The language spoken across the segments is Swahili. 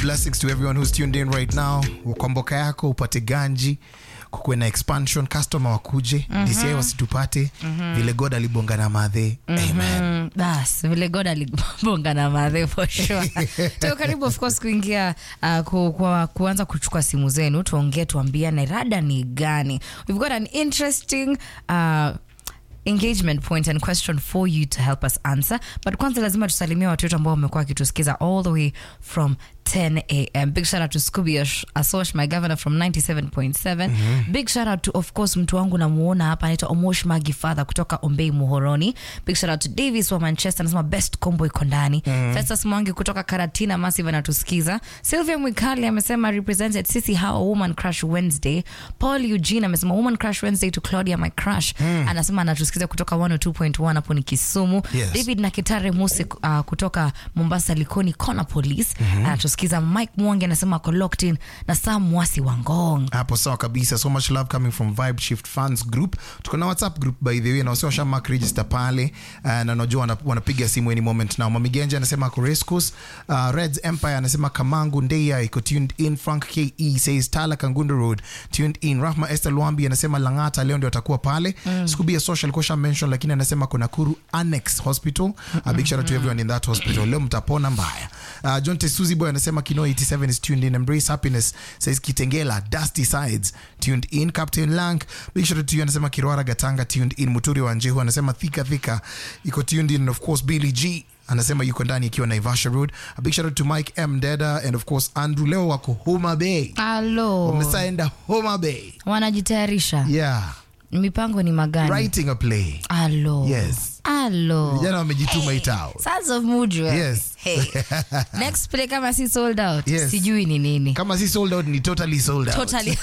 blessings to everyone who's tuned in right now ukomboka yako upate ganji kukuwe na expansion customer wakuje mm-hmm. dci wasitupate mm-hmm. vile god alibonga na madhe amen Mm, bas vile god alibonga na madhe for sure tuko karibu of course kuingia uh, ku, ku, kuanza kuchukua simu zenu tuongee tuambiane rada ni gani we've got an interesting uh, engagement point and question for you to help us answer but kwanza lazima tusalimia watu wetu ambao wamekuwa wakitusikiza all the way from 10 am big shout out to scooby Ash- asosh my governor from 97.7 big shout out to of course mtu wangu namuona hapa anaitwa omosh magi father kutoka ombei muhoroni big shout out to davis wa manchester anasema best combo iko ndani festus mwangi kutoka karatina massive anatusikiza sylvia mwikali amesema represented sisi how woman crush wednesday paul eugene amesema woman crush wednesday to claudia my crush anasema anatusikiza kutoka 102.1 hapo ni kisumu Yes. david nakitare musi uh, kutoka mombasa likoni kona police anatusikiza mike mwangi anasema ako locked in na sam mwasi wa ngong hapo sawa kabisa so much love coming from vibe shift fans group tuko na whatsapp group by the way na wasio washa mark register pale uh, na najua wana- wanapiga simu any moment now mamigenja anasema ako rescos uh, reds empire anasema kamangu ndeya iko tuned in frank ke says tala kangundo road tuned in rahma esther lwambi anasema langata leo ndio atakuwa pale mm. scooby ya social kosha mention lakini anasema kuna kuru annex hospital a big shout out to everyone in that hospital leo mtapona mbaya uh, john tesuzi boy anasema kino 87 is tuned in embrace happiness says kitengela dusty sides tuned in captain lank big shout out to you anasema kirwara gatanga tuned in muturi wa njehu anasema thika thika iko tuned in and of course billy g anasema yuko ndani ikiwa naivasha road a big shout out to mike m deda and of course andrew leo wako homa bay alo wamesaenda homa bay wanajitayarisha yeah mipango ni magani writing a play alo Yes. alo vijana wamejituma itao Sons of Mujwe. Yes. Hey. Next play kama si sold out. Yes. Sijui ni nini. kama si sold out ni totally sold out Totally.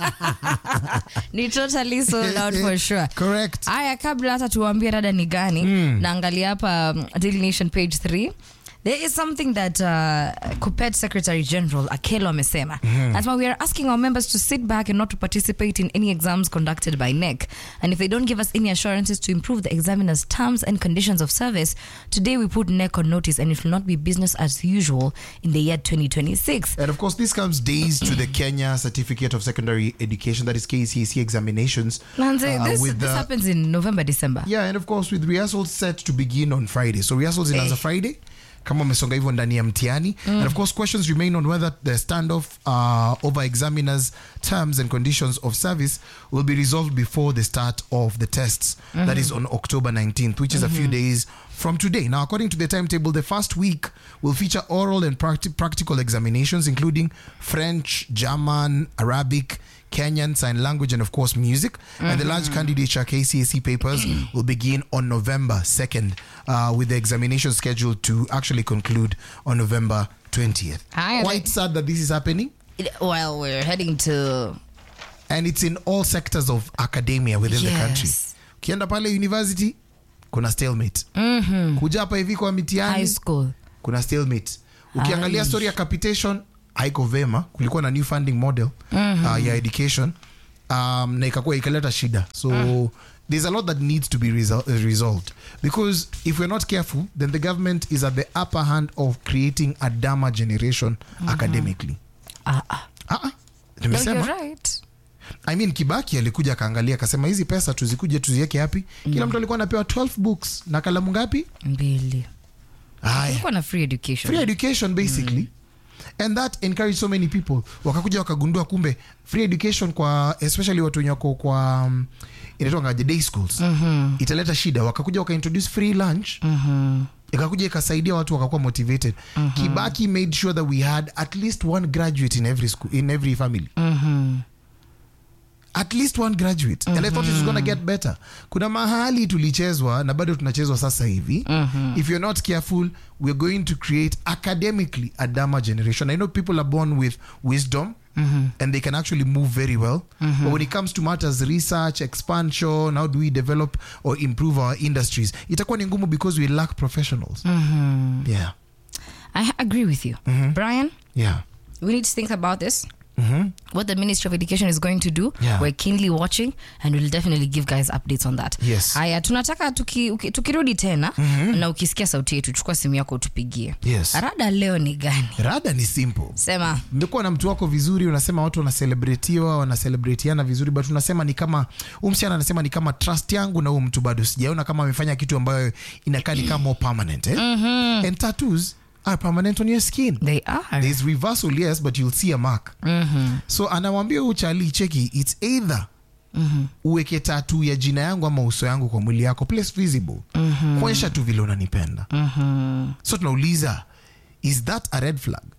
ni totally sold out for sure. correct Aya, kabla hata tuwaambie rada ni gani, naangalia hapa um, Daily Nation page 3 There is something that uh, Kupet Secretary General Akelo amesema. Anasema we are asking our members to sit back and not to participate in any exams conducted by NEC. And if they don't give us any assurances to improve the examiner's terms and conditions of service, today we put NEC on notice and it will not be business as usual in the year 2026. And of course, this comes days to the Kenya Certificate of Secondary Education, that is KCSE examinations. Manze, uh, this, with this the- happens in November, December. yeah, and of course, with rehearsals set to begin on Friday. So rehearsals inaanza Eh. Friday kama umesonga hivyo ndani ya mtihani and of course questions remain on whether the standoff uh, over examiners terms and conditions of service will be resolved before the start of the tests that is on october 19th which is a few days from today now according to the timetable the first week will feature oral and practi- practical examinations including french german arabic Kenyan Sign Language, and of course music. And the large candidature KCSE papers will begin on November 2nd, uh, with the examination scheduled to actually conclude on November 20th. Aye, Quite like- sad that this is happening. Well, we're heading to And it's in all sectors of academia within the country. Yes. Ukienda pale university, kuna stalemate. Kuja hapa hivi kwa high mitihani, school. kuna stalemate ukiangalia story ya capitation haiko vema kulikuwa na new funding model uh, ya education um, na ikakuwa ikaleta shida so there's a lot that needs to be resol- uh, resolved because if we're not careful then the government is at the upper hand of creating a dama generation academically Ah, ah. Ah, ah, No, nimesema you're right. I mean, kibaki alikuja akaangalia akasema hizi pesa tuzikuje tuziweke hapi kila mtu alikuwa anapewa 12 books na kalamu ngapi mbili haya kulikuwa na free education free education basically and that encouraged so many people wakakuja wakagundua kumbe free education kwa especially watu wenye wako kwa um, inaitwangaje day schools italeta shida wakakuja wakaintroduce free lunch ikakuja ikasaidia watu wakakuwa motivated kibaki made sure that we had at least one graduate in every school in every family at least one graduate and i thought it was gonna get better kuna mahali tulichezwa na bado tunachezwa sasa hivi if you're not careful we're going to create academically a dama generation i know people are born with wisdom and they can actually move very well but when it comes to matters research expansion how do we develop or improve our industries itakuwa ni ngumu because we lack professionals yeah i agree with you brian yeah we need to think about this what the Ministry of Education is going to do. Yeah. We're keenly watching and we'll definitely give guys updates on that. Yes. Haya, tunataka tuki, uki, tukirudi tena na ukisikia sauti yetu, chukua simu yako utupigie. Yes. Rada leo ni gani? rada ni simple Sema. mmekuwa na mtu wako vizuri unasema watu wanaselebretiwa wanaselebretiana vizuri but unasema ni kama huu msichana anasema ni kama trust yangu na huu mtu bado sijaona kama amefanya kitu ambayo inakaa ni kama more permanent eh? and tattoos are permanent on your skin They are. there's reversal yes but you'll see a mark so anawambia huu chali cheki it's either uweke tatu ya jina yangu ama uso yangu kwa mwili yako place visible kuonyesha tu vile unanipenda so tunauliza is that a red flag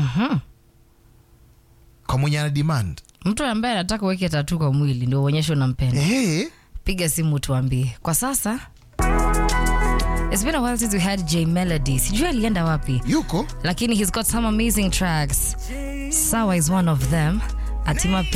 kwa mwenye ana demand Mtu ambaye anataka uweke tatu kwa mwili ndio uonyeshe unampenda. hey, piga simu tuambie kwa sasa It's been a while since we had J Melody. Sijui alienda wapi, yuko lakini he's got some amazing tracks. Sawa is one of them. Atima